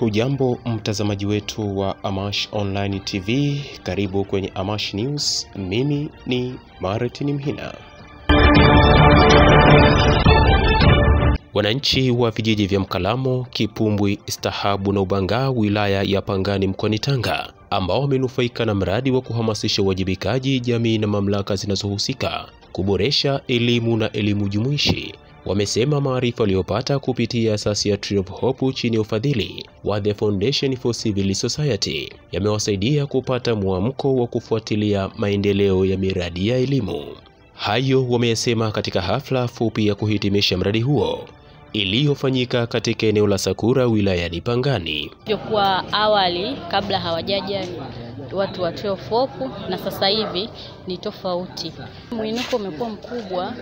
Hujambo mtazamaji wetu wa Amash Online TV, karibu kwenye Amash News. Mimi ni Martin Mhina. Wananchi wa vijiji vya Mkalamo, Kipumbwi, Stahabu na Ubangaa wilaya ya Pangani mkoani Tanga ambao wamenufaika na mradi wa kuhamasisha uwajibikaji jamii na mamlaka zinazohusika kuboresha elimu na elimu jumuishi wamesema maarifa waliyopata kupitia asasi ya Tree of Hope chini ya ufadhili wa The Foundation for Civil Society yamewasaidia kupata mwamko wa kufuatilia maendeleo ya miradi ya elimu. Hayo wameyasema katika hafla fupi ya kuhitimisha mradi huo iliyofanyika katika eneo la Sakura wilayani Pangani. Kwa awali kabla hawajaja watu wa Tree of Hope na sasa hivi ni tofauti. Mwinuko umekuwa mkubwa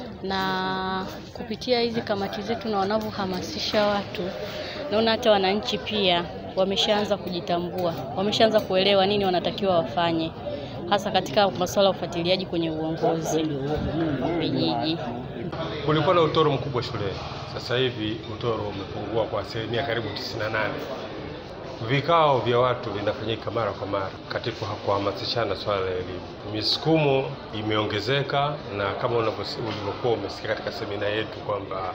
na kupitia hizi kamati zetu na wanavyohamasisha watu, naona hata wananchi pia wameshaanza kujitambua, wameshaanza kuelewa nini wanatakiwa wafanye, hasa katika masuala ya ufuatiliaji kwenye uongozi wa vijiji. Kulikuwa na utoro mkubwa shuleni, sasa hivi utoro umepungua kwa asilimia karibu 98. Vikao vya watu vinafanyika mara kwa mara katika kuhamasishana swala la elimu. Misukumo imeongezeka, na kama ulivyokuwa umesikia katika semina yetu kwamba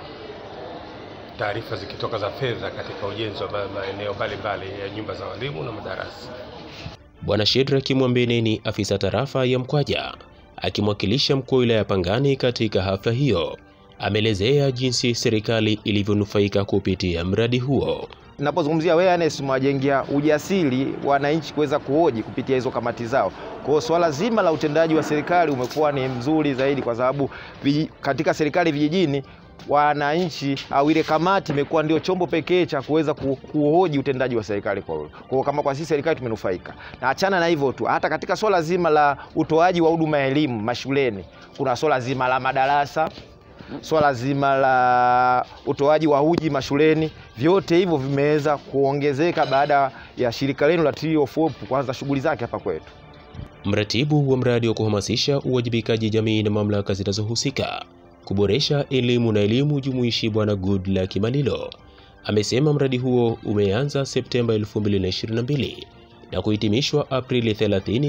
taarifa zikitoka za fedha katika ujenzi wa maeneo mbalimbali ya nyumba za walimu na madarasa. Bwana Shedrack Mwambene ni afisa tarafa ya Mkwaja akimwakilisha mkuu wa wilaya ya Pangani katika hafla hiyo, ameelezea jinsi serikali ilivyonufaika kupitia mradi huo. Napozungumzia awareness, mwajengea ujasiri wananchi kuweza kuhoji kupitia hizo kamati zao. Kwa hiyo swala zima la utendaji wa serikali umekuwa ni mzuri zaidi, kwa sababu katika serikali vijijini wananchi au ile kamati imekuwa ndio chombo pekee cha kuweza kuhoji utendaji wa serikali. Kwa hiyo kama kwa sisi serikali tumenufaika, na achana na hivyo tu, hata katika swala zima la utoaji wa huduma ya elimu mashuleni, kuna swala zima la madarasa swala zima la utoaji wa uji mashuleni, vyote hivyo vimeweza kuongezeka baada ya shirika lenu la Tree of Hope kuanza shughuli zake hapa kwetu. Mratibu wa mradi wa kuhamasisha uwajibikaji jamii na mamlaka zinazohusika kuboresha elimu na elimu jumuishi, Bwana Goodluck Malilo amesema mradi huo umeanza Septemba 2022 na kuhitimishwa Aprili 30,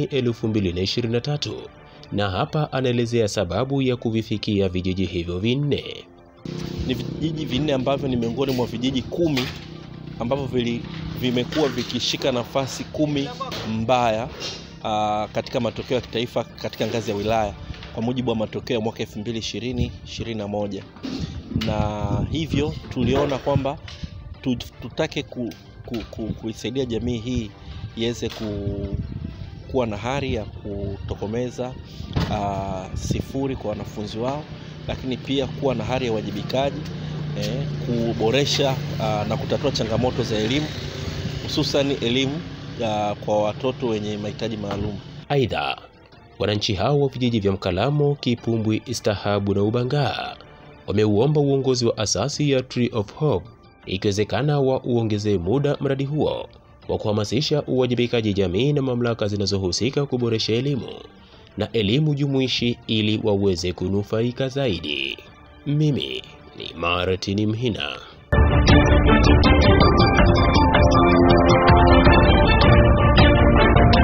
2023 na hapa anaelezea sababu ya kuvifikia vijiji hivyo vinne. Ni vijiji vinne ambavyo ni miongoni mwa vijiji kumi ambavyo vimekuwa vikishika nafasi kumi mbaya aa, katika matokeo ya kitaifa katika ngazi ya wilaya kwa mujibu wa matokeo ya mwaka 2020 21, na hivyo tuliona kwamba tutake ku, ku, ku, kuisaidia jamii hii iweze ku kuwa na hari ya kutokomeza uh, sifuri kwa wanafunzi wao, lakini pia kuwa na hari ya uwajibikaji eh, kuboresha uh, na kutatua changamoto za elimu hususan elimu uh, kwa watoto wenye mahitaji maalum. Aidha, wananchi hao wa vijiji vya Mkalamo, Kipumbwi, Stahabu na Ubangaa wameuomba uongozi wa asasi ya Tree of Hope ikiwezekana wa uongezee muda mradi huo wa kuhamasisha uwajibikaji jamii na mamlaka zinazohusika kuboresha elimu na elimu jumuishi ili waweze kunufaika zaidi. Mimi ni Martin Mhina.